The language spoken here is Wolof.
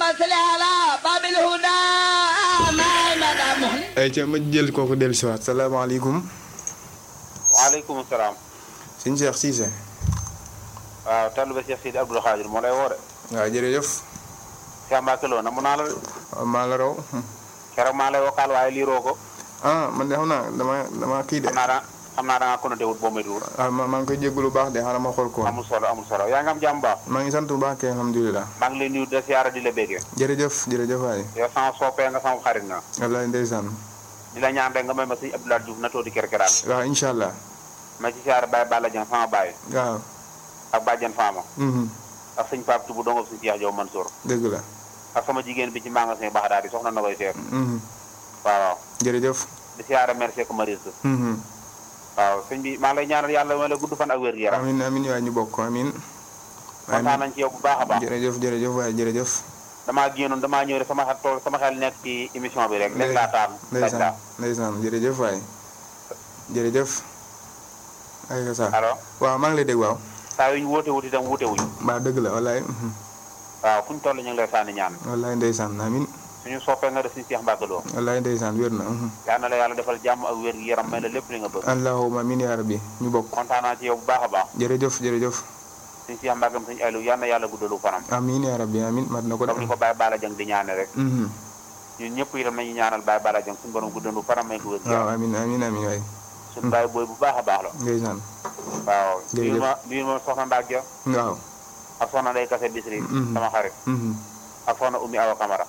صل على باب الهدى محمد محمد ay ca ma jël kooku dellu si waat salaamaaleykum waaleykum salaam. sëñ Cheikh Cissé waaw taalibe Cheikh Sidi Abdoul Khadir moo lay woo de. waaw jërëjëf Cheikh Mbacke Lo na mu naa la de. waaw maa la raw keroog maa lay wokkaal waaye liiroo ko. ah man de xam naa dama dama kii de xam naa da xam naa da ngaa connoté wut boo méttiwul. ah ma maa ngi koy jégalu baax de xaaral ma xool ko amul solo amul solo yaa ngi am jàmm baax. maa ngi sant bu baax kay alhamdulilah maa ngi lay nuyu de siyaara di la béggee. jërëjëf jërëjëf waay yow sama soppee nga sama xarit nga. wallaay ndeysaan di la ñaan rek nga may ma sëñ Abdoulaye Diouf na toodi kerkeraan. waaw incha allah ma ci siyaara Baye Balla Dieng sama baay. waaw ak Badiane Fama. mhm ak sëñ Pape Touba dongo sëñ Cheikh Diop Mansour. dëgg la ak sama jigéen bi ci magasin baax daal di soxna na koy seet. mhm waaw waaw jërëjëf di siyaara merci ko Maris. mhm waaw sëñ bi maa ngi lay ñaanal yàlla may la gudd fan ak wér gu yaram. amin amin waay ñu bokk amin kontaan nañ ci yow bu baax a baax. jërëjëf jërëjëf waay jërëjëf damaa génnoon damaa ñëw rek sama xel tool sama xel nekk ci émission bi rek. léegi laa taam ndeysaan ndeysaan jërëjëf waay jërëjëf ay ka sa allo waaw maa ngi lay dégg waaw saa yu ñu woote wut itam wuute wuñu mbaa dëgg la wallaay mhm. waaw fu ñu toll ñu ngi lay sànni ñaan wallaay ndeysaan amin suñu soppee nga def suñu Seex Mbàkke Lo wallaay ndeysaan wér na mhm. yal na la yàlla defal jàmm ak wér gi yaram may la lépp li nga bëgg allahumma amin yaa rabbi ñu bokk kontaan naa ci yow bu baax a baax jërëjëf jërëjëf suñu Seex Mbàkke suñu Aliou yal na yàlla guddalu fanam amin yaa rabbi amin mat na ko de comme ni ko Baye Bala Jeng di ñaane rek mhm. ñun ñëpp itam nañu ñaanal Baye Bala Jeng suñu borom guddalu fanam may ko wér gi waaw yaram amin amin amin waay suñu baay booy bu baax a baax la ndeysaan waaw Jërëjëf. nuyu ma nuyu ma soxna Ndaak Ja waaw ak soxna Ndey Kase Bisri Mhm. sama xarit mhm. ak soxna Oumy Awa Camara